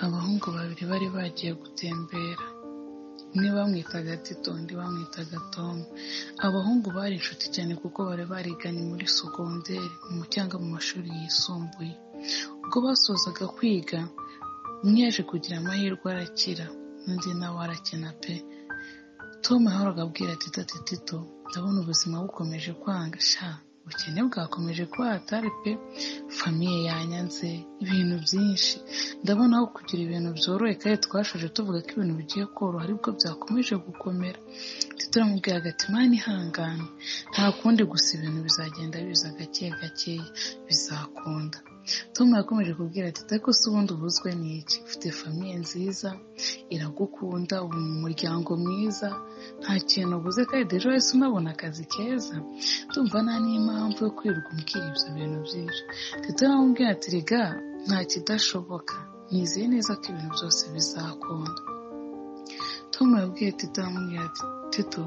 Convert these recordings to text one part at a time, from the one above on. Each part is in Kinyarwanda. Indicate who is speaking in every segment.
Speaker 1: abahungu babiri bari bagiye gutembera. Umwe bamwitaga Tito undi bamwitaga Tom. Abahungu bari inshuti cyane kuko bari bariganye muri sogonderi mu cyangwa mu mashuri yisumbuye. Ubwo basozaga kwiga, umwe yaje kugira amahirwe arakira, undi nawe arakina pe! Tom yahoraga abwira Tito ati Tito ndabona ubuzima bukomeje kwanga sha! Ubukene bwakomeje kwatari pe! Famiye yanyanze, ibintu byinshi, ndabona aho kugira ibintu byoroshye kandi twashoje tuvuga ko ibintu bigiye koroha aribwo byakomeje gukomera. Tito yaramubwiraga ati Mana ihangane, nta kundi gusa ibintu bizagenda biza gake gakeya, bizakunda. Tom yakomeje kubwira Tito ariko se ubundi ubuzwe n'iki? Ufite famiye nziza, iragukunda, uba mu muryango mwiza, nta kintu ubuze kandi ejo hahise unabona akazi keza, ndumva nta n'impamvu yo kwirirwa umbwira ibyo bintu byinshi. Tito yaramubwira ati Erega nta kidashoboka, nizeye neza ko ibintu byose bizakunda. Tom yabwiye Tito aramubwira ati Tito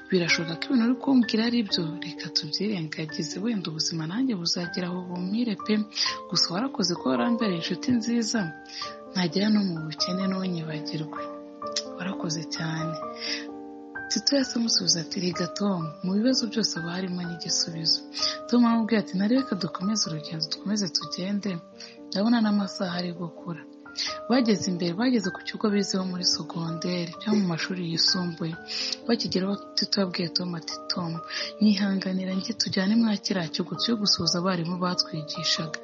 Speaker 1: birashoboka ko ibintu uri kumbwira ari byo, reka tubyirengagize wenda ubuzima nanjye buzagira aho bumire pe! Gusa warakoze ko warambereye inshuti nziza, ntagera no mu bukene ntunyibagirwe. Warakoze cyane. Tito yahise amusubiza ati Erega Tom mu bibazo byose haba harimo n'igisubizo. Tom aramubwira ati na reka dukomeze urugendo dukomeze tugende, ndabona n'amasaha ari gukura. Bageze imbere bageze ku kigo bizeho muri sogonderi cyangwa mu mashuri yisumbuye, bakigeraho Tito yabwiye Tom ati Tom nyihanganira njye tujyane mwa kiriya kigo cyo gusoza abarimu batwigishaga,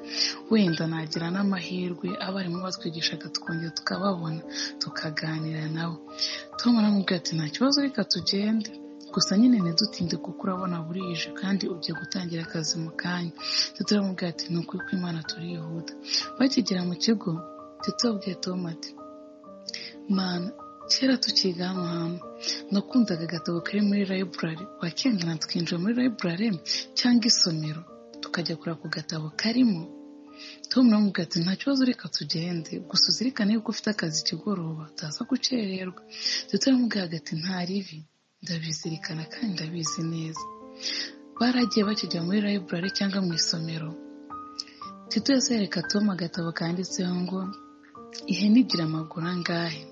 Speaker 1: wenda nagira n'amahirwe abarimu batwigishaga tukongera tukababona tukaganira nabo. Tom aramubwira ati nta kibazo reka tugende, gusa nyine ntidutinde kuko urabona burije kandi ugiye gutangira akazi mu kanya. Tito aramubwira ati ni ukuri kw'Imana turihuta. Bakigera mu kigo Tito yabwiye Tom ati mana kera tukiga hano hantu nakundaga agatabo kari muri library wakingana tukinjira muri library cyangwa isomero tukajya kureba ku gatabo karimo Tom nawe ati nta kibazo reka tugende gusa uzirikane yuko ufite akazi kigoroba utaza gukererwa Tito yaramubwiraga ati nta ribi ndabizirikana kandi ndabizi neza baragiye bakijya muri library cyangwa mu isomero Tito yose yereka Tom agatabo kanditseho ngo ihene igira amaguru angahe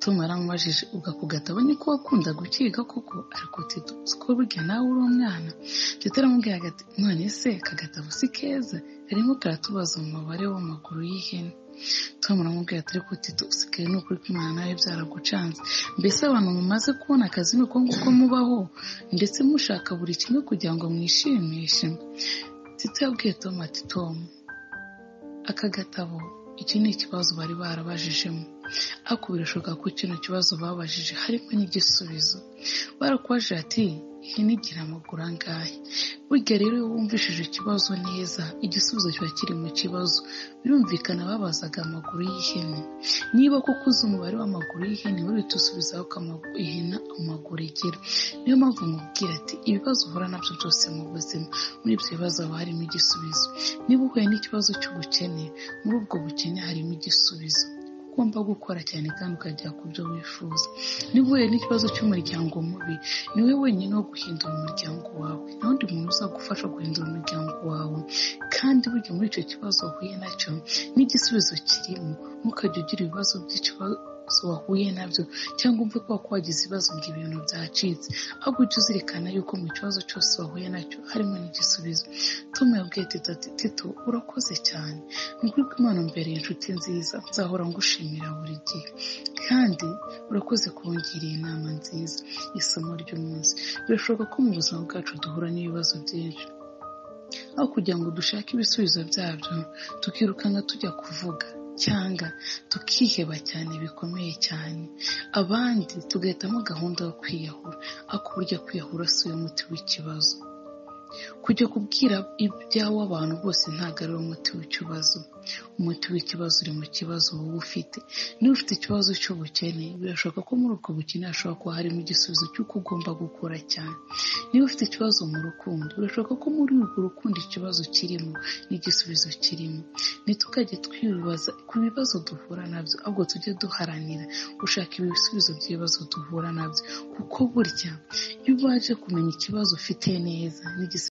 Speaker 1: Tom yaramubajije ubwo ako gatabo niko wakunda gukiga koko ariko Tito siko burya nawe uri umwana Tito aramubwira ati none se aka gatabo si keza karimo karatubaza umubare w'amaguru y'ihene Tom aramubwira ati ariko Tito usigaye ni ukuri kw'Imana nawe byaragucanze mbese abantu mumaze kubona akazi ni uko nguko mubaho ndetse mushaka buri kimwe kugira ngo mwishimishe Tito yabwiye Tom ati Tom aka gatabo iki ni ikibazo bari barabajijemo ariko birashoboka ko kino kibazo babajije harimo n'igisubizo barakubajije ati ihene igira amaguru angahe burya rero iyo wumvishije ikibazo neza igisubizo kiba kiri mu kibazo birumvikana babazaga amaguru y'ihene niba kuko uzi umubare w'amaguru y'ihene uhita usubizaho ko ihene amaguru igira niyo mpamvu mubwira ati ibibazo uhura nabyo byose mu buzima muri ibyo bibazo haba harimo igisubizo niba uhuye n'ikibazo cy'ubukene muri ubwo bukene harimo igisubizo ugomba gukora cyane kandi ukagera ku byo wifuza niba uhuye n'ikibazo cy'umuryango mubi ni we wenyine wo guhindura umuryango wawe nta wundi muntu uzagufasha guhindura umuryango wawe kandi burya muri icyo kibazo wahuye nacyo n'igisubizo kirimo ntukajya ugira ibibazo by'ikibazo wahuye nabyo cyangwa umve ko wagize ibibazo ngo ibintu byacitse ahubwo ujye uzirikana yuko mu kibazo cyose wahuye nacyo harimo n'igisubizo tom yabwiye tito ati tito urakoze cyane ni ukuri kw'imana mbereye inshuti nziza nzahora ngushimira buri gihe kandi urakoze kubungiriye inama nziza isomo ry'umunsi birashoboka ko mu buzima bwacu duhura n'ibibazo byinshi aho kugira ngo dushake ibisubizo byabyo tukirukanga tujya kuvuga cyangwa tukiheba cyane bikomeye cyane abandi tugahitamo gahunda yo kwiyahura ariko burya kwiyahura si uyu muti w'ikibazo kujya kubwira ibyawe abantu bose ntabwo ari umuti w'ikibazo umuti w'ikibazo uri mu kibazo wowe ufite niba ufite ikibazo cy'ubukene birashoboka ko muri ubwo bukene hashobora kuba harimo igisubizo cy'uko ugomba gukora cyane niba ufite ikibazo mu rukundo birashoboka ko muri urwo rukundo ikibazo kirimo n'igisubizo kirimo ntitukajye twibaza ku bibazo duhura nabyo ahubwo tujye duharanira gushaka ibisubizo by'ibibazo duhura nabyo kuko burya iyo ubanje kumenya ikibazo ufite neza n'igisubizo